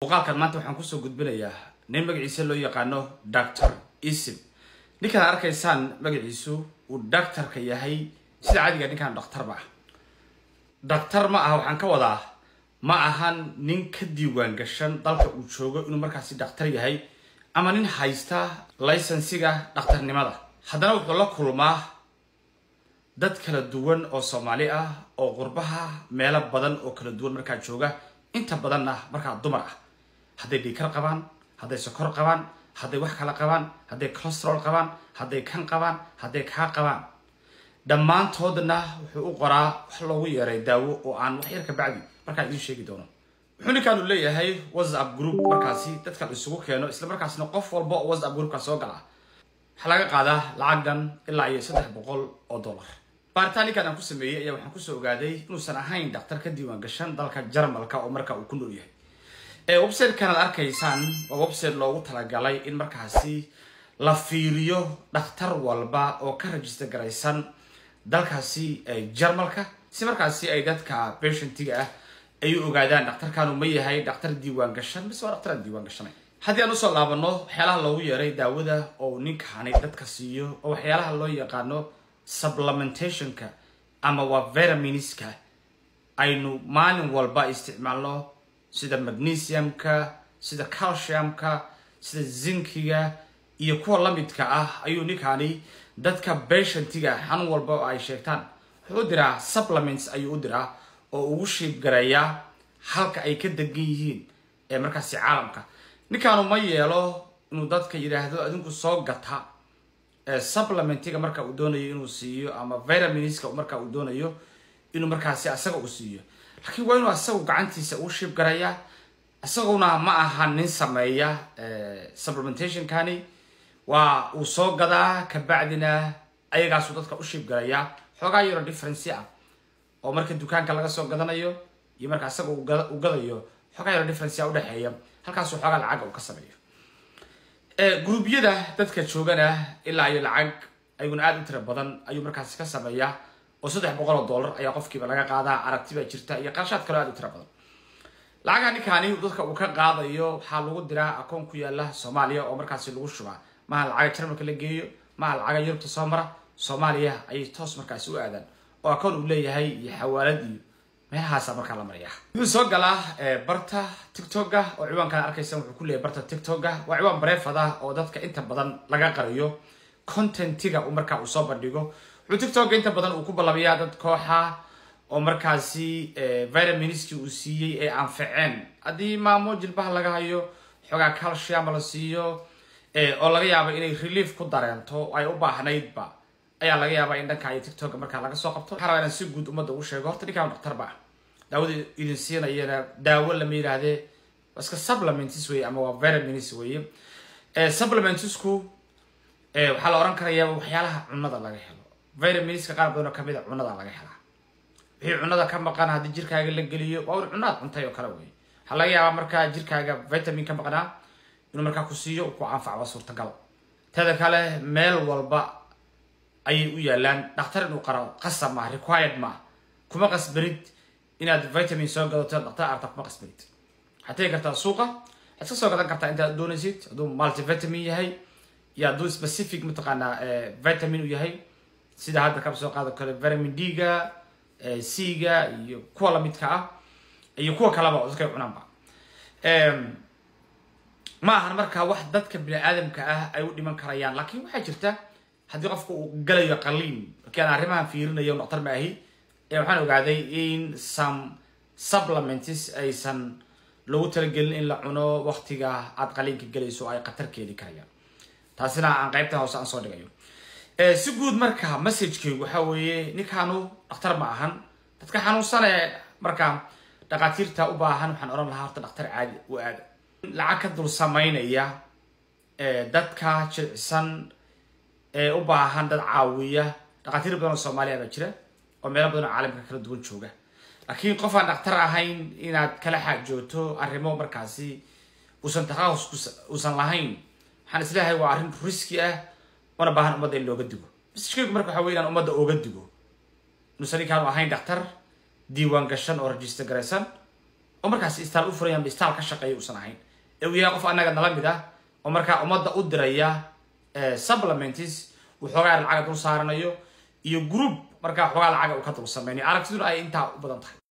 muuqaalkan maanta waxaan kusoo gudbinayaa nin magaciisa loo yaqaano doctor isim ninkaan arkaysaan magaciisu uu doctorka yahay sida caadiga ninkaan dhakhtar ma ah dhakhtar ma aha waxaan ka wadaa ma ahan nin ka diiwaan gashan dalka uu joogo inuu markaasi dhakhtar yahay ama nin haysta laysensiga dhakhtarnimada haddana wuxuu la kulmaa dad kala duwan oo soomaali ah oo qurbaha meelo badan oo kala duwan markaa jooga inta badanna markaa dumar ah hadday dhiikar qabaan hadday sokor qabaan hadday wax kala qabaan hadday colostrol qabaan hadday kan qabaan hadday kaa qabaan dhammaantoodna wuxuu u qoraa wax loogu yeeray daawo oo aan wax yar ka bacdi markaa idiin sheegi doono wuxuu ninkaanu leeyahay whatsapp group markaasi dadkan isugu keeno isla markaasna qof walba oo whatsapp groupka soo gala waxaa laga qaadaa lacag dhan ilaa iyo saddex boqol oo dollar baaritaan ninkan aan ku sameeyey ayaa waxaan kusoo ogaaday inuusan ahayn dhakhtar ka diiwaan gashan dalka jarmalka oo marka uu ku nool yahay websitekan aad arkaysaan waa website loogu talagalay in markaasi la fiiriyo dhakhtar walba oo ka rajista garaysan dalkaasi jarmalka si markaasi ay dadka patientiga ah ay u ogaadaan dhakhtarkanu ma yahay dhakhtar diiwaan gashan mise waa dhakhtar aan diiwaan gashanay haddii aan usoo laabano waxyaalaha loogu yeeray daawada oo ninkaani dadka siiyo oo waxyaalaha loo yaqaano supplementationka ama waa vitaminska aynu maalin walba isticmaalno sida magnesiumka sida calciumka sida zinkiga iyo kuwa lamidka ah ayuu ninkaani dadka patientiga xanuun walba oo ay sheegtaan wuxuu u diraa supplements ayuu u diraa oo ugu shiibgareeyaa halka ay ka degan yihiin ee markaasi caalamka ninkaanu ma yeelo inuu dadka yidhaahdo adinku soo gata supplementiga marka uu doonayo inuu siiyo ama vitaminska marka uu doonayo inuu markaasi asaga u siiyo laakiin waa inuu asagu gacantiisa uu shiib garayaa isaguna ma aha nin sameeya supplementationkani waa uu soo gadaa kabacdina ayagaasuu dadka u shiib garayaa xoogaa yaro differency ah oo marka dukaanka laga soo gadanayo iyo marka asaga uu gadayo xoogaa yaro differency a udhexeeya halkaasuu xoogaa lacaga uu ka sameeyo gruubyada dadka joogana ilaa iyo lacag ayaguna aada u tira badan ayuu markaasi ka sameeyaa oo saddex boqol oo dollar ayaa qofkiiba laga qaadaa aragti baa jirta iyo qarshaad kaloo aada u tira badan lacaga ninkaani dadka uu ka qaadayo waxaa lagu diraa akoon ku yaala soomaaliya oo markaasi lagu shubaa maha lacaga jarmalka la geeyo maha lacaga yurubta soo mara soomaaliya ayay toos markaasi u aadaan oo akoon uu leeyahay iyo xawaalad iyo meelahaasa markaa la maraya wuxuu soo galaa barta tictoga oo ciwaankan arkaysan wuxuu ku leeyahay barta tictoga waa ciwaan bareefad ah oo dadka inta badan laga qariyo contentiga uu markaa uu soo bandhigo wuxuu tictoga inta badan uu ku ballabiyaa dad kooxa oo markaasi vitaminski uu siiyey ee anfaceen haddii maamo jilbaha laga hayo xoogaa calcium la siiyo oo laga yaabo inay relief ku dareento ay u baahnaydba ayaa laga yaabaa in dhanka iyo tictoga markaa laga soo qabto waxaa rabaa inaan si guud ummadda ugu sheego horta ninkaan dhakhtar ba ah daawada idin siinayana daawo lama yidhaahdee iska supplements weye ama waa vitamins weye supplementsku waxaa la oran karayaa waxyaalaha cunada laga helo vitaminska qaar badan oo kamid a cunada laga helaa wixii cunada ka maqan haddii jirkaaga la geliyo waa un cunaad cuntay oo kale wey waxaa laga yaabaa markaa jirkaaga vitamin ka maqnaa inuu markaa ku siiyo ku anfacba suurtagal teeda kale meel walba ayay u yaalaan dhakhtar inuu qaro qasab maa required maa kuma qasbanid inaad vitamin soo gadato dhakhtar arta kuma qasbanid waxaad tegi kartaa suuqa waxaad ka soo gadan kartaa intaad doonaysid hadduu multivitamin yahay iyo hadduu specific mataqaanaa vitamin u yahay sida hadda kaba soo qaado kale vitamin d-ga c-ga iyo kuwa lamidka ah iyo kuwa kaleba oo dadka cunaanba ma ahan markaa wax dadka bini aadamka ah ay u dhiman karayaan laakiin waxaa jirta haddii qofka uu galayo qaliin markii aan arrimahan fiirinayo dhaktar ma ahi waxaan ogaaday in some supplements aysan lagu talagelin in la cuno waktiga aad qaliinka gelayso ay khatar keeni karayaan taasina aan qaybtan hoose aan soo dhigayo si guud marka messagekeygu waxaa weeye ninkaanu dhakhtar ma ahan dadka xanuunsan ee marka dhakhaatiirta u baahan waxaan odhan lahaa horta dhakhtar caadi u aada lacag ka dul samaynaya dadka jilcisan ee u baahan dad caawiya dhakhaatiir badan oo soomaaliya baa jira oo meelo badan oo caalamka kala duwan jooga laakiin qof aan dhakhtar ahayn inaad kala xaajoogto arrimo markaasi uusan takhasus uusan lahayn waxaan isleeyahay waa arrin riski ah una baahan ummadda in looga digo messagekeygu marka waxa wey inaan ummadda ooga digo inuusan ninkaanu ahayn dhakhtar diiwaan gashan oo register garaysan oo markaas istaal u furayanba istaal ka shaqeeya uusan ahayn ee uu yahay qof annaga nala mid ah oo markaa ummadda u diraya supplements waxoogaa lacaga dul saaranayo iyo group markaa waxoogaa lacaga uu ka dul sameynayo aragtiduna ay intaa u badan tahay